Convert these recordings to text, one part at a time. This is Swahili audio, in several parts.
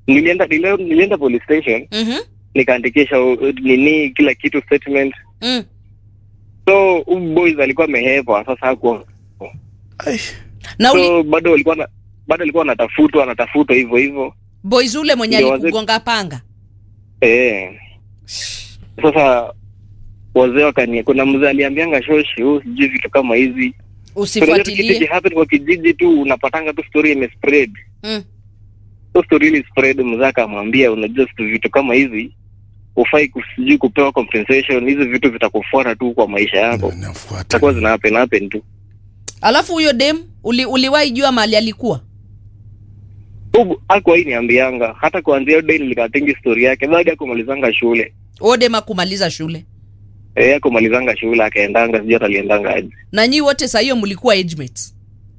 nilienda nilienda, nilienda police station Mhm. nikaandikisha uh, nini kila kitu statement Mm. so huyu boys alikuwa amehepa sasa hakuwa Ai. na uli, so bado walikuwa na bado alikuwa anatafutwa anatafutwa hivyo hivyo boys ule mwenye Ndio, wazee- alikugonga panga eh sasa wazee wakani kuna mzee aliambianga shoshi huu sijui vitu kama hizi So, kitu usifuatilie kihappen kwa kijiji tu unapatanga tu story imespread mm. so story ili spread mzee akamwambia unajua situ vitu kama hizi ufai kusijui kupewa compensation hizi vitu vitakufuata tu kwa maisha yako Nafuata. zitakuwa zina happen happen tu alafu huyo dem uli, uliwahi jua mali alikuwa Huku hakuwahi niambianga hata kuanzia hiyo day nilikatingi story yake baada ya kumalizanga shule huyo dem akumaliza shule eh kumalizanga shule akaendanga sijui hata aliendanga aje na nyi wote saa hiyo mlikuwa age mates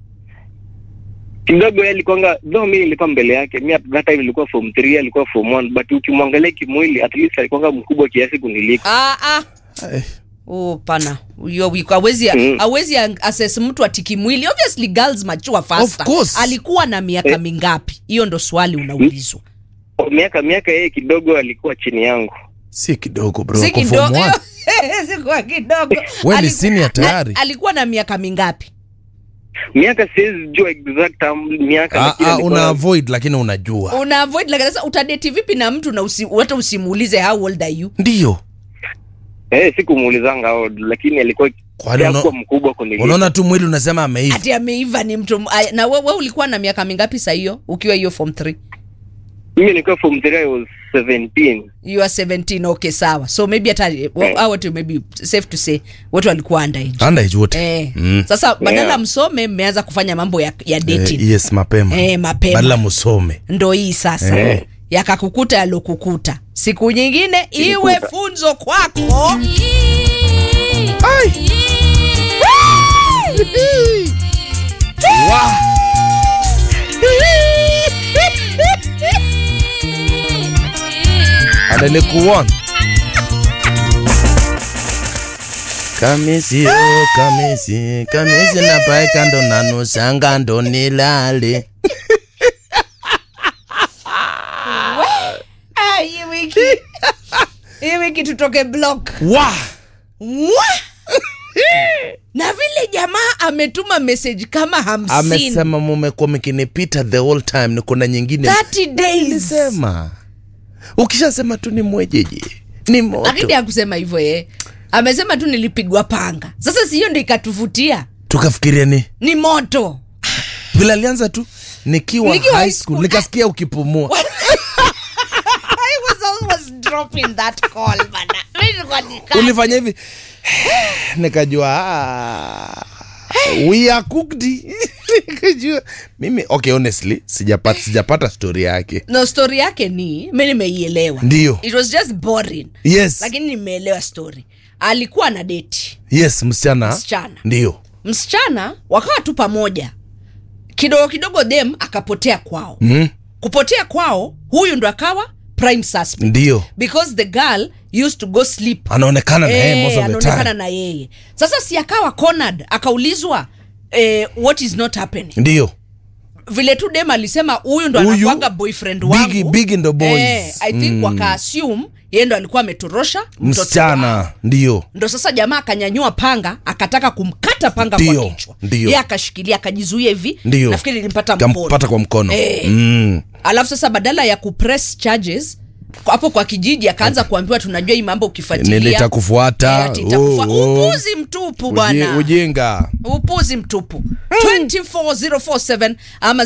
kidogo yeye alikuwanga though mimi nilikuwa mbele yake mimi at that time nilikuwa form 3 alikuwa form 1 but ukimwangalia kimwili at least alikuwanga mkubwa kiasi kuniliko ah, ah. Ai. Oh, pana Huyo wiko- hawezi Mm. hawezi assess mtu atiki mwili obviously girls mature faster Of course. alikuwa na miaka Eh. mingapi hiyo ndo swali unaulizwa miaka miaka yeye kidogo alikuwa chini yangu si kidogo bro si Uko form kidogo one. si kwa kidogo We ni Aliku- senior tayari. a- alikuwa na miaka mingapi miaka siwezi jua exact um, miaka Ah, lakini ah, alikuwa- una avoid lakini unajua una avoid like sasa utadate vipi na mtu na usi, hata usimuulize how old are you ndio eh sikumuulizanga hao, lakini alikuwa Kwani una- alikuwa mkubwa kuniliko unaona tu mwili unasema ameiva ati ameiva ni mtu ay- na wewe we ulikuwa na miaka mingapi saa hiyo ukiwa hiyo form 3 mimi nilikuwa form 3 I was 17 you are 17 okay sawa so maybe hata well, hao watu maybe safe to say watu walikuwa underage underage wote Eh. Mm. Sasa badala Yeah. msome mmeanza kufanya mambo ya, ya dating Eh, yes mapema Eh, mapema. badala musome ndo hii sasa Eh. yakakukuta yalokukuta siku nyingine iwe Ilikuta. funzo kwako Wa! analikuona kamisi o kamisi kamisi napaeka ndo nanusanga ndo nilale Ah, hii wiki hii wiki tutoke block wa Mwa! na vile jamaa ametuma message kama hamsini amesema mumekuwa mkinipita the whole time niko na nyingine 30 days sema ukishasema tu ni mwejeje ni moto lakini hakusema hivyo ye amesema tu nilipigwa panga sasa siyo ndo ikatuvutia tukafikiria ni ni moto vile alianza tu nikiwa, Nikiwa high high school school. nikasikia ukipumua I was almost dropping that call bana. Mimi nilikuwa nika- ulifanya hivi nikajua ah, we are cooked nikajua mimi okay honestly sijapata sijapata story yake no story yake ni mi nimeielewa Ndio. it was just boring yes lakini nimeelewa story alikuwa na deti yes msichana Msichana. ndio msichana wakawa tu pamoja kidogo kidogo dem akapotea kwao mm, kupotea kwao huyu ndo akawa prime suspect ndio because the girl used to go sleep anaonekana na yeye Eh, most of the anaonekana time na yeye sasa si akawa cornered akaulizwa eh, what is not happening ndio vile tu dem alisema huyu ndo Huyu, anakuanga boyfriend wangu bigi bigi ndo boys eh, i think mm. wakaassume yeye ndo alikuwa ametorosha mtoto wao. msichana ndio ndo sasa jamaa akanyanyua panga akataka kumkata panga Ndio, kwa kichwa ndio. ye akashikilia akajizuia hivi ndio nafikiri ilimpata mkono kampata kwa mkono Eh. mm. alafu sasa badala ya kupress charges hapo kwa kijiji akaanza kuambiwa tunajua hii mambo ukifuatilia nilitakufuata Eh, ati itakufa- Oh, oh. upuzi mtupu Uji- bwana ujinga upuzi mtupu 24047 ama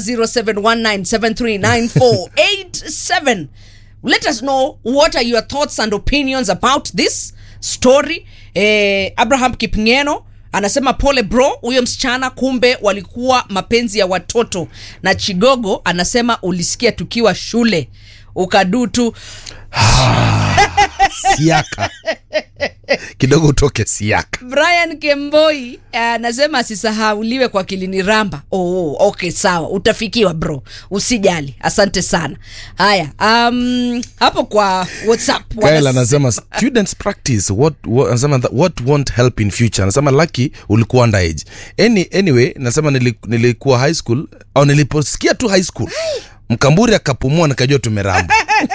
0719739487 let us know what are your thoughts and opinions about this story eh, abraham kipngeno anasema pole bro huyo msichana kumbe walikuwa mapenzi ya watoto na chigogo anasema ulisikia tukiwa shule ukadutu siaka kidogo utoke siaka brian kemboi eh, anasema asisahauliwe kwa kilini ramba oh, okay sawa utafikiwa bro usijali asante sana haya um, hapo kwa whatsapp Kyle wanas- anasema students practice what, what, anasema that, what won't help in future anasema lucky ulikuwa underage Any, anyway nasema nili, nilikuwa high school au niliposikia tu high school mkamburi akapumua nikajua tumeramba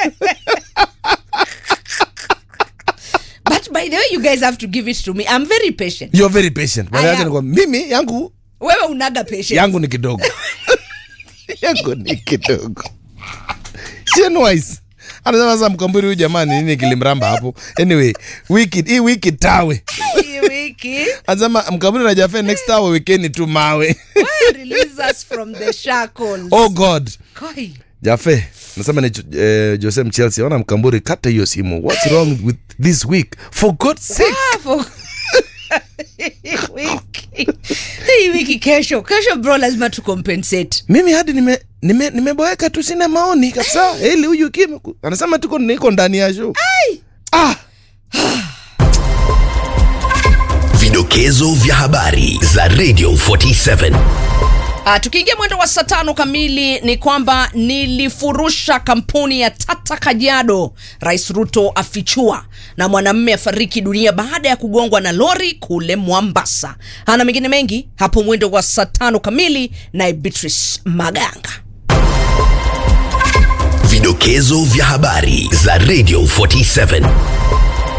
but by the way you guys have to give it to me i'm very patient you're very patient Bwana I yake am. ni kwamba mimi yangu wewe unaga patient yangu ni kidogo yangu ni kidogo Shenwise. anasema sasa mkamburi huyu jamani nini kilimramba hapo anyway wiki hii wiki tawe Hii wiki anasema mkamburi na jafe next tawe wekeni tu mawe Why release us from the shackles oh god Koi. jafe nasema ni eh, jose mchelsea ona mkamburi kata hiyo simu what's wrong with this week for god's sake Ah, for- Hii wiki hii wiki kesho kesho bro lazima tu compensate mimi hadi nime nime nimeboeka tu sina maoni kabisa eli huyu kim anasema tuko niko ndani ya show ah Vidokezo vya habari za Radio 47. Uh, tukiingia mwendo wa saa tano kamili ni kwamba nilifurusha kampuni ya Tata Kajiado. Rais Ruto afichua na mwanamume afariki dunia baada ya kugongwa na lori kule Mwambasa. Ana mengine mengi hapo mwendo wa saa tano kamili, naye Beatrice Maganga. Vidokezo vya habari za Radio 47.